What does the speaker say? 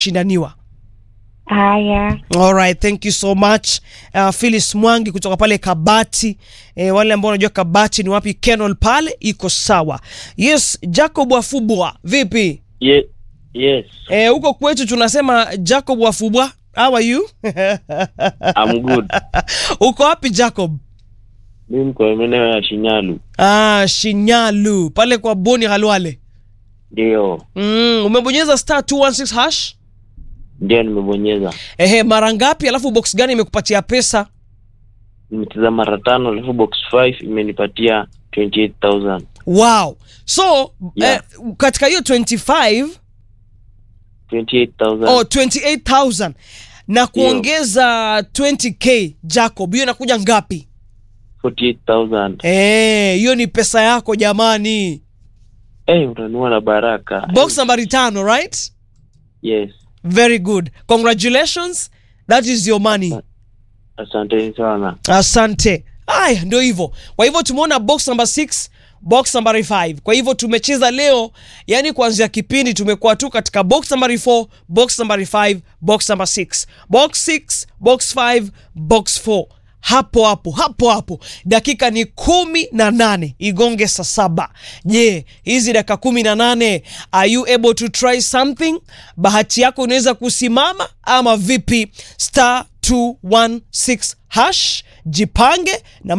shindaniwa Haya, Alright, thank you so much uh, Phyllis Mwangi kutoka pale Kabati. Eh, wale ambao wanajua Kabati ni wapi, Kenol pale iko sawa. Yes, Jacob Wafubwa, vipi? Ye, yes, Eh, huko kwetu tunasema Jacob Wafubwa. How are you? I'm good. Uko wapi Jacob? Mimi mko maeneo ya Shinyalu. Ah, Shinyalu pale kwa Boni Halwale. Ndio, Mm, umebonyeza star 216 hash? ndio nimebonyeza. Ehe, mara ngapi? Alafu box gani imekupatia pesa? Nimecheza mara tano, alafu box 5 imenipatia 28000 Wow. So, Yeah. eh, katika hiyo 25 28000 oh, 28000 na kuongeza 20k Jacob, hiyo inakuja ngapi? 48000 Eh, hiyo ni pesa yako jamani. Eh, utanua na baraka. Box nambari tano, right? Yes, Very good. Congratulations. That is your money. asanteni sana. Asante. Haya, ndio hivyo. Kwa hivyo tumeona box number 6, box number 5. Kwa hivyo tumecheza leo, yani kuanzia kipindi tumekuwa tu katika box number 4, box number 5, box number 6. Box 6, box 5, box 4. Hapo hapo hapo hapo, dakika ni kumi na nane igonge saa saba. Je, hizi dakika kumi na nane are you able to try something? Bahati yako inaweza kusimama ama vipi? Star 216 hash, jipange na